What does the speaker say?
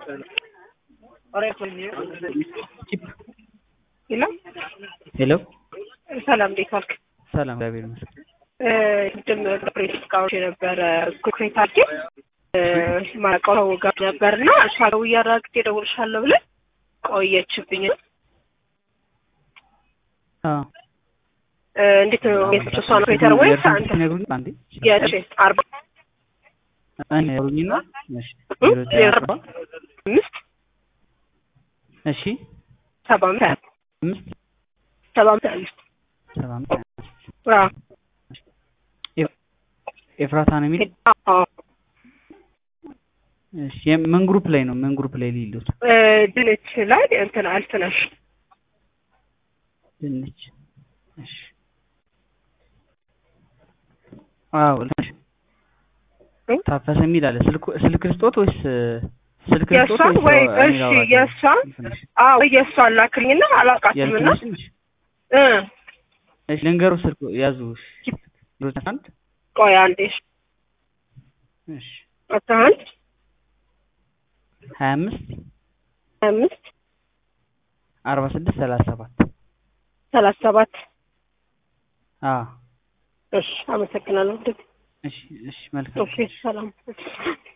ሄሎ ሄሎ ሰላም፣ እንዴት ዋልክ? ሰላም፣ እግዚአብሔር ይመስገን። ቅድም ፕሬስ እቃዎች የነበረ ኮንክሬት አድርጌ ማቀው ሰው ጋር ነበር እና እሷ ጋር እያራግጥ እደውልልሻለሁ ብለን ቆየችብኝ። አዎ እንዴት ነው ሜትር እሷ ነው ፔተር ወይስ አንተ? ትነግሩኝ አንዴ የእሺ አርባ እኔ ያሩኝና እሺ እ? ዜሮ ዘጠኝ አርባ አምስት እሺ ሰባ አምስት ሀያ አምስት ሰባ አምስት ሀያ አምስት ሰባ አምስት ሀያ አምስት አዎ ኤፍራታ ነው የሚል አዎ እሺ የም- ምን ግሩፕ ላይ ነው ምን ግሩፕ ላይ ሊሉት እ፣ ድንች ላይ እንትን አልትነሽ ድንች እሺ አዎ ልሽ እ? ታፈሰ የሚል አለ ስልክ ስልክ ልስጦት ወይስ ስልክ ልስጦት የእሷን ወይ ወይስ እኔ እሺ ላውራት? የእሷን እንትንሽ አዎ የእሷን ላክልኝና አላውቃትም እና የእንትንሽ እ እሺ ልንገሩ ስልክ ያዙ ዜሮ ዘጠኝ አንድ ቆይ አንዴ እሺ አስራ አንድ ሀያ አምስት ሀያ አምስት አርባ ስድስት ሰላሳ ሰባት ሰላሳ ሰባት አዎ እሺ አመሰግናለሁ። እሺ እሺ መልካም ኦኬ ሰላም